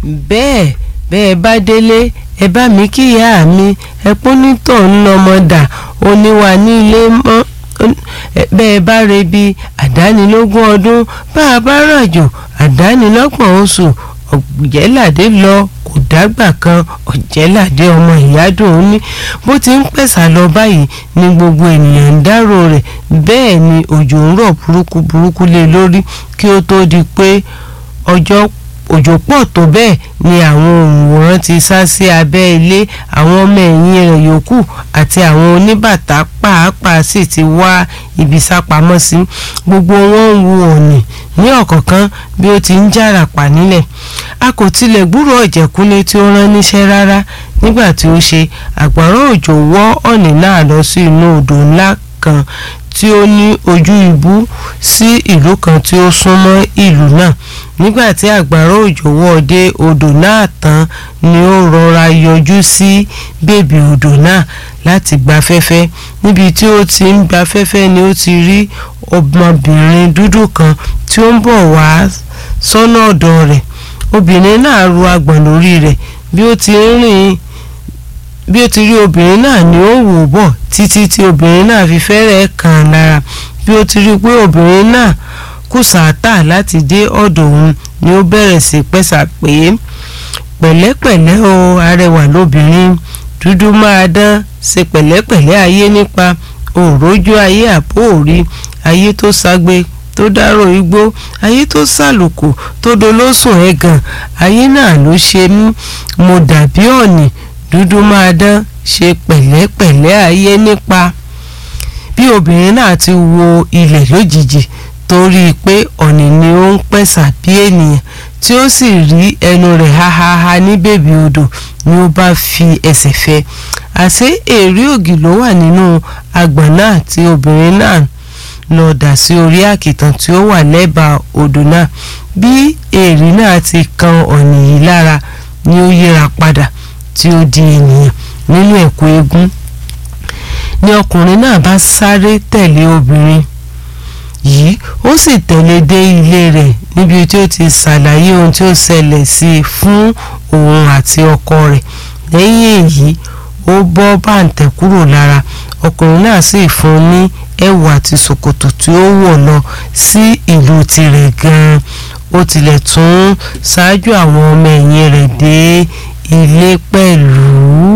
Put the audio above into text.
bẹ́ẹ̀ bẹ́ẹ̀ bá délé ẹ bá mi kíyà mi ẹ pọ́nítọ̀ ń lọ́mọdà oníwà ní ilé mọ́ bẹ́ẹ̀ bá rebi àdánilógún ọdún bá a bá ràjò àdánilọ́gbọ̀n oṣù ọ̀jẹ̀ládé lọ kò dágbà kan ọ̀jẹ̀ládé ọmọ ìyádùn ó ní bó ti ń pẹ̀sà lọ báyìí ni gbogbo ènìyàn ń dárò rẹ̀ bẹ́ẹ̀ ni òjò ń rọ̀ burúkú burúkú lé lórí kí ó tó di pé ọjọ́ òjò pọ̀ tó bẹ́ẹ̀ ni àwọn òǹwòrán ti sá sí abẹ́ ilé àwọn ọmọ ẹ̀yìn rẹ̀ yòókù àti àwọn oníbàtà pàápàá sì ti wá ibi sápamọ́ sí gbogbo wọn ń wo ọ̀nì ní ọ̀kọ̀ọ̀kan bí ó ti ń jára pa nílẹ̀ a kò tilẹ̀ gbúrò ọ̀jẹ̀kúnlé tí ó rán níṣẹ́ rárá nígbà tí ó ṣe àgbàrá òjò wọ́ ọ̀nì náà lọ sí inú odò ńlá kan tí ó ní ojú ibú sí ìlú kan tí ó súnmọ́ ìlú náà nígbà tí àgbàrá òjò wọ́ dé odò náà tán ni ó rọra yọjú sí bèbè odò náà láti gbafẹ́fẹ́ níbi tí ó ti ń gbafẹ́fẹ́ ni ó ti rí ọmọbìnrin dúdú kan tí ó ń bọ̀ wá sọ́nà ọ̀dọ̀ rẹ̀ obìnrin náà ru agbọ̀n lórí rẹ̀ bí ó ti ń rìn bí ó ti rí obìnrin náà ni ó wò bọ̀ títí tí obìnrin náà fi fẹ́rẹ̀ kàn án lára bí ó ti rí pé obìnrin náà kù sàátà láti dé ọ̀dọ̀ òun ni ó bẹ̀rẹ̀ sí pẹ́sà pé pẹ̀lẹ́pẹ̀lẹ́ o arẹwà lóbìnrin dúdú máa dán ṣe pẹ̀lẹ́pẹ̀lẹ́ ayé nípa òrójú ayé àpò òrí ayé tó ságbe tó dárò igbó ayé tó sàlùkù tó dolóṣùn ẹ̀gàn ayé náà ló ṣe mí mo dàbí ọ̀nì dúdú máa dán ṣe pẹ̀lẹ́pẹ̀lẹ́ ayé nípa bí obìnrin náà ti wo ilẹ̀ lójijì torí pé ọ̀nì ni ó ń pẹ̀sà bí ènìyàn tí ó sì rí ẹnu rẹ̀ háháhá ní bèbí odò ni ó bá fi ẹsẹ̀ fẹ́ àṣé èrè ògì ló wà nínú agbọ̀n náà tí obìnrin náà lọ dà sí orí àkìtàn tí ó wà lẹ́bàá odò náà bí èrè náà ti kan ọ̀nì yìí lára ni ó yíra padà tí ó di ènìyàn nínú ẹ̀kú eégún ni ọkùnrin náà bá sáré tẹ̀lé obìnrin yìí ó sì tẹ̀lé dé ilé rẹ̀ níbi tí ó ti ṣàlàyé ohun tí ó ṣẹlẹ̀ sí i fún òun àti ọkọ rẹ̀ lẹ́yìn èyí ó bọ́ bàǹtẹ̀ kúrò lára ọkùnrin náà sì fún un ní ẹ̀wù àti ṣòkòtò tí ó wọ̀ lọ sí ìlú tirẹ̀ gan-an ó tilẹ̀ tún ṣáájú àwọn ọmọ ẹ̀yìn rẹ̀ dé ilé pẹ̀lú.